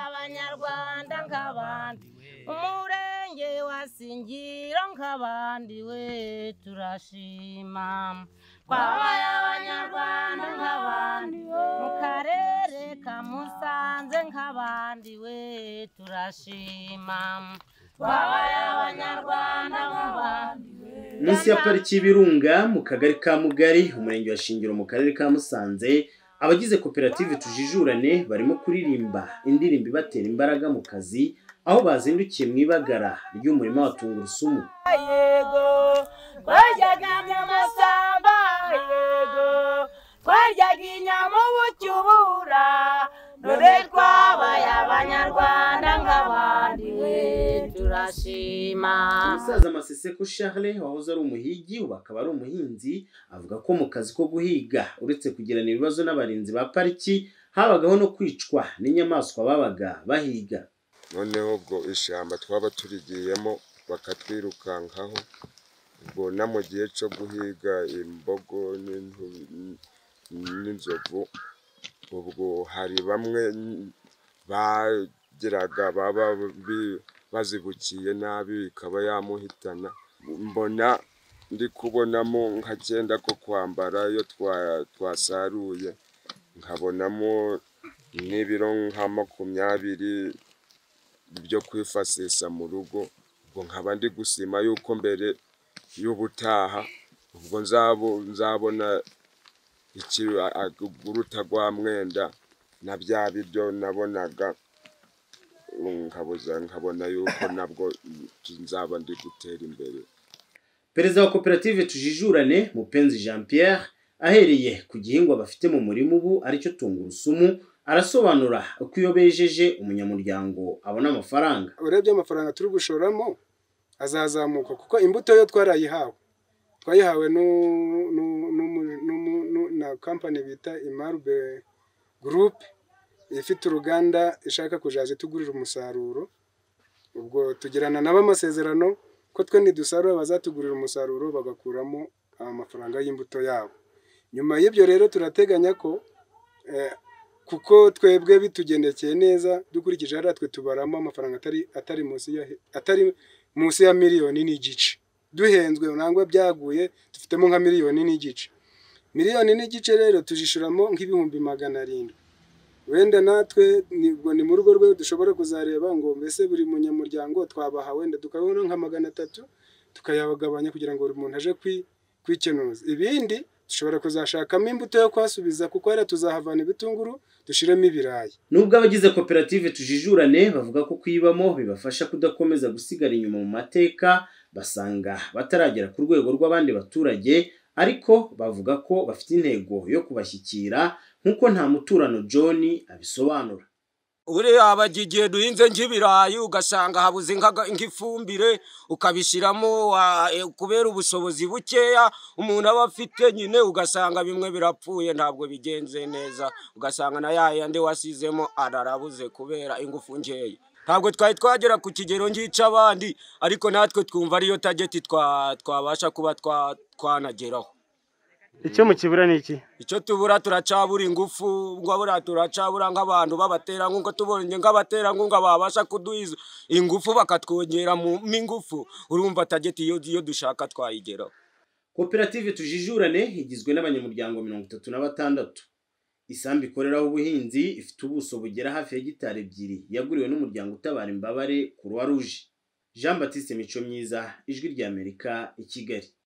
abanyarwanda nk'abandi umurenge wa singiro nk'abandi we turashima twabaye abanyarwanda nk'abandi mu karere ka musanze nk'abandi we turashima twabaye abanyarwanda nk'abandi munsi ya pariki y'ibirunga mu kagari ka mugari umurenge wa shingiro mu karere ka musanze abagize koperative tujijurane barimo kuririmba indirimbo ibatera imbaraga mu kazi aho bazindukiye mu ibagara ry'umurima wa tungurusumu yego twaryaga nyamasamba yego twaryaga inyama ubucyubura dore twabaye abanyarwanda nk'abandi we turashima umusaza maseseko charles wahoze ari umuhigi ubu akaba ari umuhinzi avuga ko mu kazi ko guhiga uretse kugirana ibibazo n'abarinzi ba pariki habagaho no kwicwa n'inyamaswa babaga bahiga noneho ubwo ishyamba twaba turigiyemo bakatwirukankaho ubwo no mu gihe cyo guhiga imbogo n'intu- n'inzovu ubwo hari bamwe bagiraga baba bi- bazibukiye nabi ikaba yamuhitana mbona ndi kubonamo nka cyenda ko kwambara iyo twa- twasaruye nkabonamo n'ibiro nka makumyabiri byo kwifasisha mu rugo ubwo nkaba ndi gusima yuko mbere y'ubutaha ubwo nzabo- nzabona iki- a- a- guruta rwa mwenda na bya biryo nabonaga nkabuza nkabona yuko nabwo nzaba ndi gutera imbere perezida wa koperative tujijurane mupenzi jean pierre ahereye ku gihingwa bafite mu murima ubu aricyo tungurusumu arasobanura uko iyo bejeje umunyamuryango abona amafaranga urebye amafaranga turi gushoramo azazamuka kuko imbuto yo twarayihawe twayihawe nu- nu- nu- nu- nu- na kampani bita imarube gurupe ifite uruganda ishaka kuzaza itugurira umusaruro ubwo tugirana nabo amasezerano ko twe nidusarura bazatugurira umusaruro bagakuramo amafaranga y'imbuto yabo nyuma y'ibyo rero turateganya ko eh, kuko twebwe bitugendekeye neza dukurikije hariya twe tubaramo amafaranga atari atari munsi ya atari munsi ya miliyoni n'igice duhenzwe nangwa byaguye dufitemo nka miliyoni n'igice miliyoni n'igice rero tujishuramo nk'ibihumbi magana arindwi wenda natwe ni ubwo ni mu rugo rwe dushobora kuzareba ngo mbese buri munyamuryango twabaha wenda tukabona nka magana atatu tukayabagabanya kugira ngo buri muntu aje kwi- kwikenuza ibindi dushobora kuzashakamo imbuto yo kwasubiza kuko hariya tuzahavana ibitunguru dushiremo ibirayi nubwo abagize koperative tujijurane bavuga ko kuyibamo bibafasha kudakomeza gusigara inyuma mu mateka basanga bataragera ku rwego rw'abandi baturage ariko bavuga ko bafite intego yo kubashyikira nk'uko nta muturano john abisobanura uriya bajya igihe duhinze nk'ibirayi ugasanga habuze nk'aga- nk'ifumbire ukabishyiramo wa- eh, kubera ubushobozi bukeya umuntu aba afite nyine ugasanga bimwe birapfuye ntabwo bigenze neza ugasanga na ya yandi wasizemo ararabuze kubera ingufu nkeya ntabwo twari twagera ku kigero nk'icy'abandi ariko natwe twumva ariyo tageti twa- twabasha kuba twa- twanageraho icyo mu kibura ni iki icyo tubura turacabura ingufu ngo abura turacabura nk'abantu b'abaterankunga tubonye nk'abaterankunga babasha kuduha izo- ingufu bakatwongera mu mo ingufu urumva tageti iyo, iyo dushaka twayigeraho koperative tujijurane igizwe n'abanyamuryango mirongo itatu na batandatu isambu ikoreraho ubuhinzi ifite ubuso bugera hafi ya gitari ebyiri yaguriwe n'umuryango utabara imbabare croix rouge jean batiste mico myiza ijwi ry'amerika i kigali